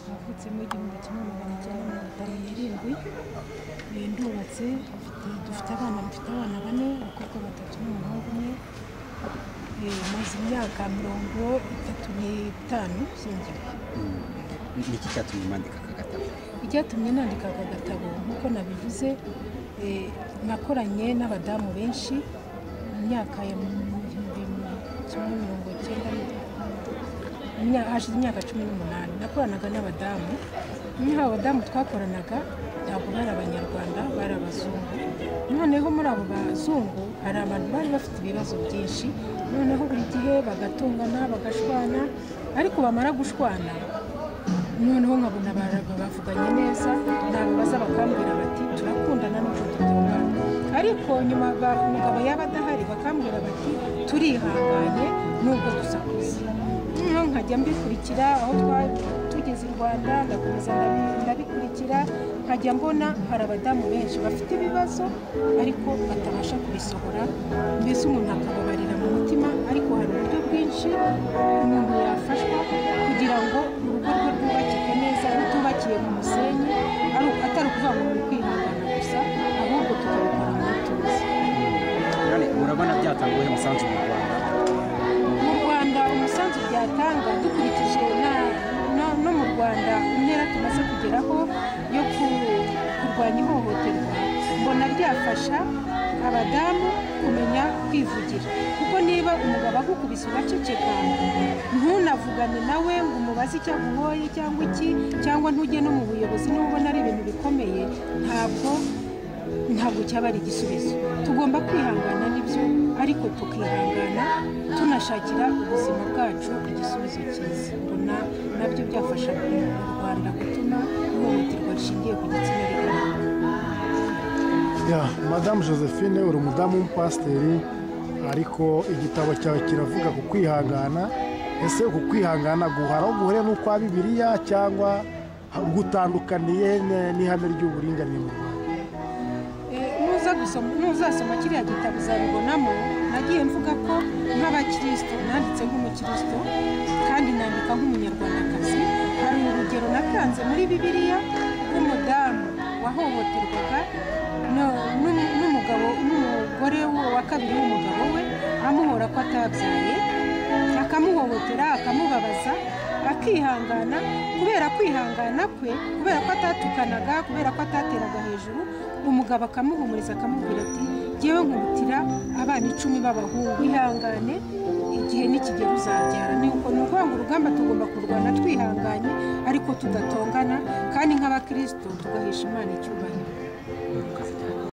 navutse mu igihumbi kimwe magana cyenda mirongo itanu n'irindwi Eh, ndubatse mfite- dufite abana mfite abana bane abakobwa batatu n'umuhungu umwe Eh, maze imyaka mirongo itatu n'itanu nshyingiwe Niki cyatumye mwandika aka gatabo icyatumye nandika aka gatabo nk'uko nabivuze eh, nakoranye n'abadamu benshi mu myaka ya mu gihumbi kimwe mirongo cyenda mu myaka- hashize imyaka cumi n'umunani nakoranaga n'abadamu muri abo badamu twakoranaga ntabwo bari abanyarwanda bari abazungu noneho muri abo bazungu hari abantu bari bafite ibibazo byinshi noneho buri gihe bagatungana bagashwana ariko bamara gushwana noneho nkabona abantu bavuganye neza ntabwo baza bakambwira bati turakundana n'uko tukundana ariko nyuma ba- umugabo yaba adahari bakambwira bati turihanganye nubwo dusakuza noneho nkajya mbikurikira aho twari tugeze i rwanda ndakomeza ndabi- ndabikurikira nkajya mbona hari abadamu benshi bafite ibibazo ariko batabasha kubisohora mbese umuntu akababarira mu mutima ariko hari uburyo bwinshi umuntu yafashwa kugira ngo urugo rwe rwubakike neza rutubakiye ku musenyi ari atari ukuvuga ngo ni ukwihangana gusa ahubwo tukabikora mu mutuzo none murabona byatanga uwuhe musanzu mu rwanda mu rwanda umusanzu byatanga dukurikije na- na- no mu rwanda intera tumaze kugeraho yo ku- kurwanya ihohoterwa mbona byafasha abadamu kumenya kwivugira kuko niba umugabo agukubise ugaceceka ntunavugane nawe ngo umubaze icyo akuhoye cyangwa iki cyangwa ntujye no mu buyobozi niba ubona ari ibintu bikomeye ntabwo ntabwo cyaba ari igisubizo tugomba kwihangana nibyo ariko tukihangana tunashakira ubuzima bwacu igisubizo cyiza mbona nabyo byafasha mu rwanda gutuma ihohoterwa rishingiye ku gitsina rigabanuka Ya, madamu josephine uri umudamu w'umupasiteri ariko igitabo cyawe kiravuga ku kwihangana ese uku kwihangana guhara aho guhuriye n'ukwa bibiliya cyangwa gutandukaniye ne- n'ihame ry'uburinganire mu rwanda Eh, nuza gusoma nuzasoma kiriya gitabo uzabibonamo nagiye mvuga ko nk'abakirisito nanditse nk'umukirisito kandi nandika nk'umunyarwandakazi hari urugero natanze muri bibiliya rw'umudamu wahohoterwaga no- n'umu- n'umugabo n'umugore wo wa kabiri w'umugabo we amuhora ko atabyaye akamuhohotera akamubabaza akihangana kubera kwihangana kwe kubera ko atatukanaga kubera ko atateraga hejuru umugabo akamuhumuriza akamubwira ati ngewe nkubitira abana icumi b'abahungu ihangane igihe nikigera uzabyara ni uko ni ukuvuga ngo urugamba tugomba kurwana twihanganye ariko tudatongana kandi nk'abakristo tugahesha imana icyubahiro